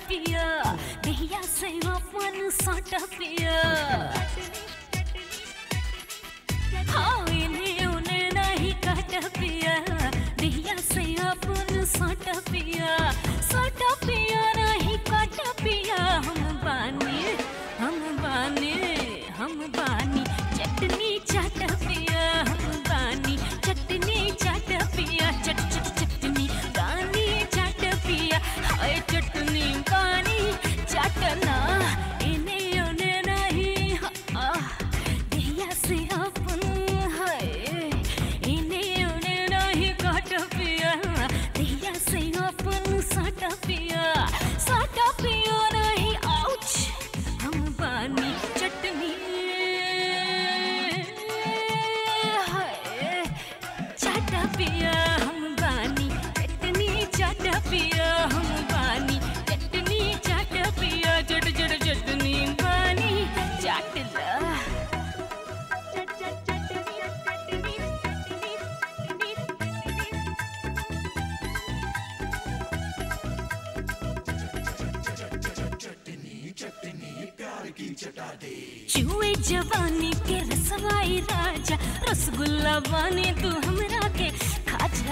पिया दहिया से अपन सट पिया हाँ इन्हें उन्हें नहीं कट पिया दहिया से अपन सट पिया सट पिया नहीं कट पिया हम बानी हम बानी हम बानी चटनी चाट पिया हम बानी चटनी चाट पिया चट चट चटनी गानी चाट पिया हाय चटनी गानी चाटना इन्हें उन्हें नहीं हाँ दहिया से अपन हाय इन्हें उन्हें नहीं काट पिया दहिया से अपन साट पिया साट पिया नहीं आउच हम बानी चटनी हाय चाट पिया हम बानी चटनी चाट पिया हम बानी चटनी चाट पिया चट चट चटनी बानी चाट ला चुए जवानी के रसवाई राजा रसगुल्ला बानी तू हमरा के खाजा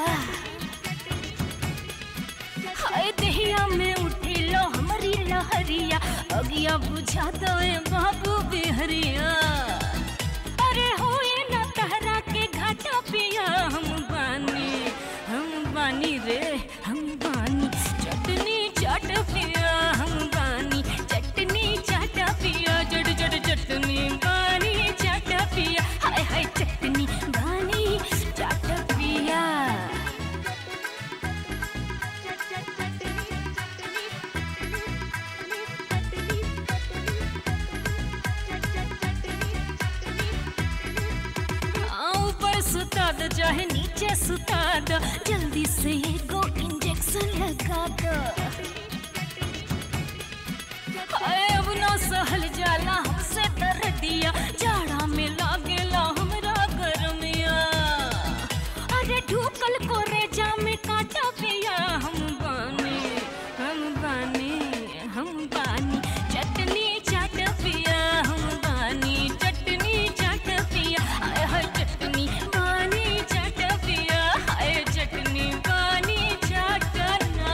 हाय दहिया में उठी लो हमारी लहरिया अगिया बुझा दो ए बाबू बिहरिया अरे होए ना तहरा के घाटा पिया हम बानी हम बानी रे हम बानी चटनी चाट पिया हम बानी चटनी चाट पिया जड़ जड़ चटनी बानी चाट पिया हाय हाय चटनी बानी चाट पिया हाँ, ऊपर सुता दो चाहे नीचे सुता दो जल्दी से एगो इंजेक्शन लगा दो हाय, अब ना सहल जाला हमसे तर दिया जाड़ा में लागेला हमरा गरमिया अरे ढूकल को रेजा में काटा पिया हम बानी हम बानी हम बानी चटनी चाट पिया हम बानी चटनी चाट पिया हाय हाय चटनी बानी चाट पिया हाय चटनी बानी चाटना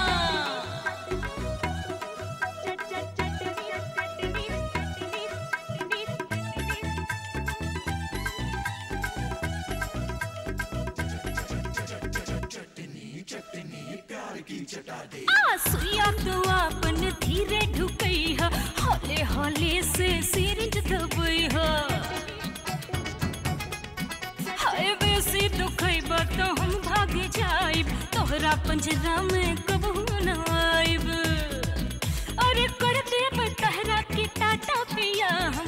आ सुइया तो अपन धीरे ढुकई ह हौले हौले से सिरिंज दबई ह हाय बेसी दुखई तो हम भाग जाइब तोहरा पंजरा में कबहू न आइब अरे कर देब तहरा के टाटा पिया हम